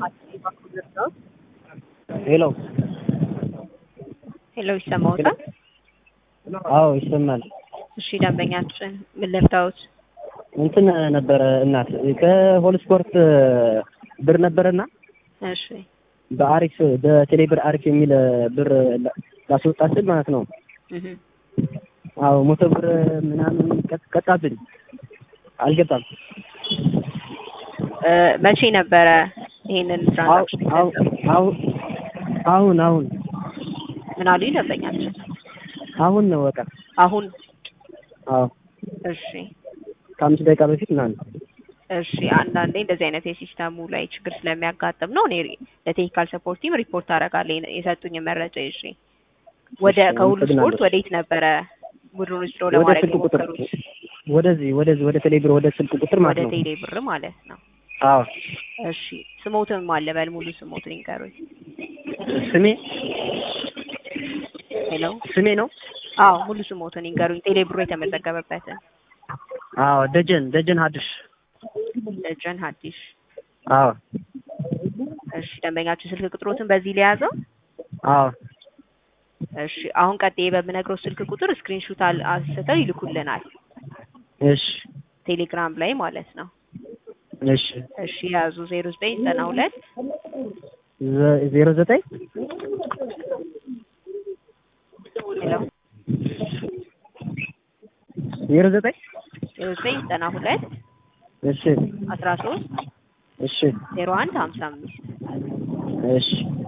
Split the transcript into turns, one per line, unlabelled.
ሄሎ
ሄሎ ይሰማዎታል?
አዎ ይሰማል።
እሺ ደንበኛችን ምን ልርዳዎት?
እንትን ነበረ እናት ከሆል ስፖርት ብር ነበረና
እሺ
በአሪፍ በቴሌ ብር አሪፍ የሚል ብር ላስወጣ ስል ማለት ነው።
እህ
አዎ ሞቶ ብር ምናምን ቀጥ- ቀጣብኝ አልገባም።
እ መቼ ነበረ ይሄንን
አው-
ትራንዛክሽን
አው- አው- አሁን አሁን
ምን አሉኝ ደንበኛችን?
አሁን ነው በቃ
አሁን
አዎ
እሺ
ከአምስት ደቂቃ በፊት ምናምን
እሺ አንዳንዴ እንደዚህ አይነት የሲስተሙ ላይ ችግር ስለሚያጋጥም ነው። እኔ ለቴክኒካል ሰፖርት ቲም ሪፖርት አደርጋለሁ የሰጡኝ መረጃ ይዤ። ወደ
እሺ፣
ከሁሉ ስፖርት
አመሰግናለሁ።
ወዴት ነበረ ቡድኑን ስሎ
ወደ
ለማድረግ
ስልክ ቁጥር
የሞከሩት?
ወደዚህ ወደዚህ ወደ ቴሌ ብር ወደ ስልክ ቁጥር
ወደ
ማለት ነው።
ቴሌ ብር ማለት ነው።
አዎ
እሺ ስሞትን ማለበል ሙሉ ስሞትን ይንገሩኝ።
ስሜ
ሄሎ
ስሜ ነው።
አዎ ሙሉ ስሞትን ይንገሩኝ። ቴሌ ብሩ የተመዘገበበትን
አዎ ደጀን ደጀን ሀድሽ
ደጀን ሀዲሽ።
አዎ
እሺ ደንበኛችሁ ስልክ ቁጥሮትን በዚህ ሊያዘው።
አዎ
እሺ አሁን ቀጥዬ በምነግረው ስልክ ቁጥር ስክሪንሹት አንስተው ይልኩልናል
እሺ
ቴሌግራም ላይ ማለት ነው።
እሺ
እሺ ያዙ ዜሮ ዘጠኝ ዘጠና ሁለት
ዘ- ዜሮ ዘጠኝ
ሄሎ
ዜሮ ዘጠኝ
ዜሮ ዘጠኝ ዘጠና ሁለት
እሺ
አስራ ሶስት
እሺ
ዜሮ አንድ ሀምሳ አምስት
እሺ